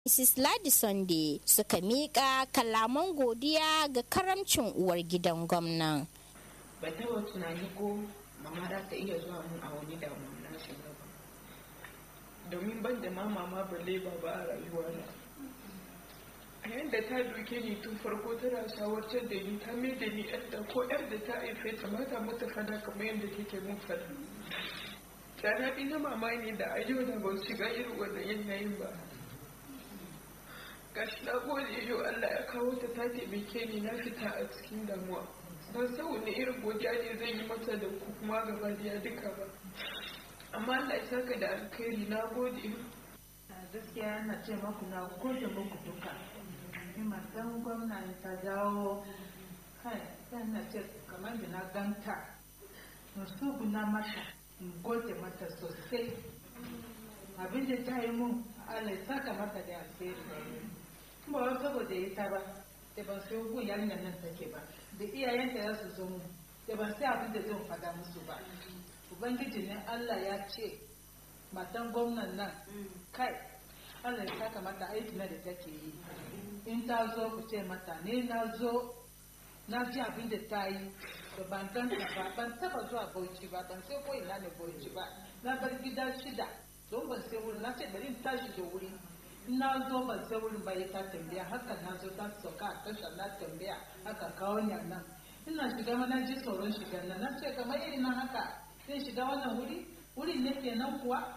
Mrs. Ladi Sunday suka miƙa kalaman godiya ga karamcin uwar gidan gwamnan. Ba taɓa tunani ko mama za ta iya zuwa mun a wani damuwa na shiga ba. Domin ban da ma mama balle ba ba a rayuwa na. A yadda ta duke ni tun farko tana shawartar da ni ta mai da ni yadda ko yar da ta haife ta mata mata fada kamar yadda take mun fada. Da na na mama ne da a yau da ban shiga irin wannan yanayin ba. gashi na gode yau Allah ya kawo ta ta taimake ni na fita a cikin damuwa ban san wani irin godiya ne zan yi mata da ku kuma gaba da duka ba amma Allah ya saka da alkhairi na gode gaskiya na ce maku na gode muku duka in matan gwamna ta dawo kai na ce kamar da na ganta musu guna mata in gode mata sosai abin da ta yi mun Allah ya saka mata da alheri ba wai saboda ita ba da ban sai gun yarinyar nan take ba da iyayenta ya su zo mu da ban sai abin da zan fada musu ba ubangiji ne Allah ya ce matan gwamnan nan kai Allah ya saka mata aiki na da take yi in ta zo ku ce mata ne na zo na ji abin da ta yi da ban ganta ba ban taba zuwa bauchi ba ban sai ko ina ne bauchi ba na bar gida shida don ban sai wuri na ce bari in tashi da wuri na zo ban sai wurin ba ta tambaya haka na zo ta sauka a tasha na tambaya haka kawo ni nan ina shiga mana ji tsoron shiga nan na ce kamar irin nan haka sai shiga wannan wuri wurin ne kenan kuwa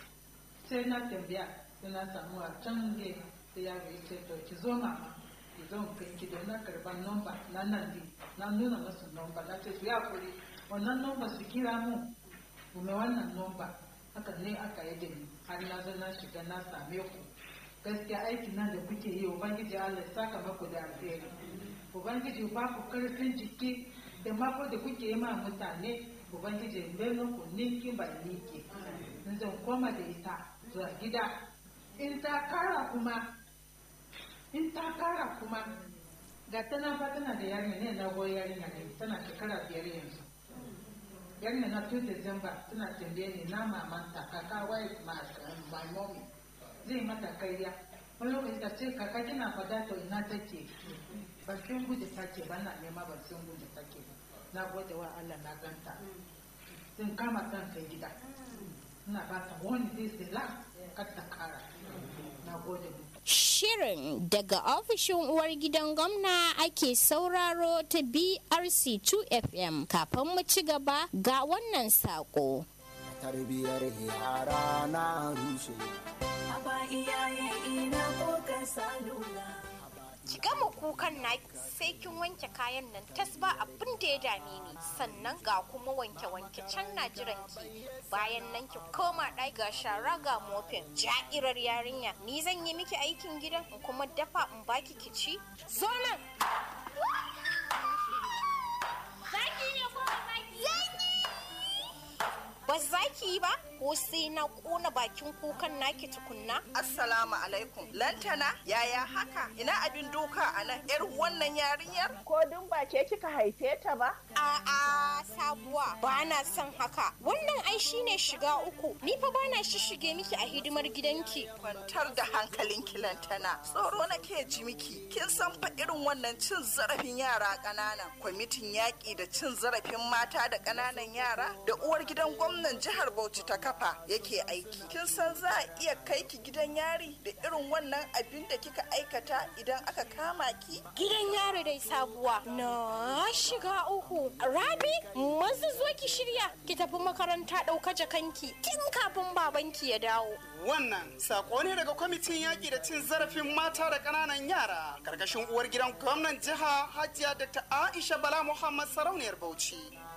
sai na tambaya sai na samu a can ge sai ya ga ce to ki zo mama ki zo kai ki don na karban nomba na nan din na nuna masu nomba na ce su ya kuri wannan nomba su kira mu kuma wannan nomba haka ne aka yi da ni har na zo na shiga na same ku gaskiya aikin nan da kuke yi ubangiji Allah ya saka maku da alheri ubangiji ba ku karfin jiki da mako da kuke yi ma mutane ubangiji bai ku ninki ba ninki in zan koma da ita zuwa gida in ta kara kuma in ta kara kuma ga tana fa tana da yarinya ne na goyi yarinya ne tana shekara biyar yanzu yarinya na tun December tana tambaye ni na mamanta kaka wai my mommy zai mata kariya wani lokaci ta ce kaka kina fada to ina take bakin gudu take ba na nema bakin gudu take ba na gode wa Allah na ganta sun kama kan kai gida ina ba ta wani zai sila kar ta kara na gode mu Shirin daga ofishin uwar gidan gwamna ake sauraro ta BRC 2FM kafin mu ci gaba ga wannan sako. Tarbiyar yara na rushe. Aba iyaye ina ko ka salula. ki gama kukan na sai kin wanke kayan nan tas ba abin da ya dame ni sannan ga kuma wanke wanke can na jiran ki bayan nan ki koma ɗaki ga shara ga mofin ja'irar yarinya ni zan yi miki aikin gidan in kuma dafa in baki ki ci zo nan ba za ki yi ba ko sai na kona bakin kukan naki tukunna Assalamu alaikum. Lantana, yaya haka? Ina abin doka a nan? ‘Yar wannan yarinyar? Ko dun ba ke kika haife ta ba? A'a sabuwa ba na son haka. Wannan ai shine shiga uku. Ni fa ba na shishige miki a hidimar gidanki. Kwantar da hankalin lantana. Tsoro nake ji miki. Kin san fa irin wannan cin zarafin yara ƙanana. Kwamitin yaƙi da cin zarafin mata da ƙananan yara da uwar gidan gwamnan jihar Bauchi ta kafa yake aiki. Kin san za a iya kai ki gidan yari da irin wannan abin da kika aikata idan aka kama ki? Gidan yaro dai sabuwa. Na shiga uku. Rabi, mazu zo ki shirya. Ki tafi makaranta ɗauka jakanki. Tun kafin babanki ya dawo. Wannan sako ne daga kwamitin yaƙi da cin zarafin mata da ƙananan yara. Karkashin uwar gidan gwamnan jiha Hajiya Dr. Aisha Bala Muhammad Sarauniyar Bauchi.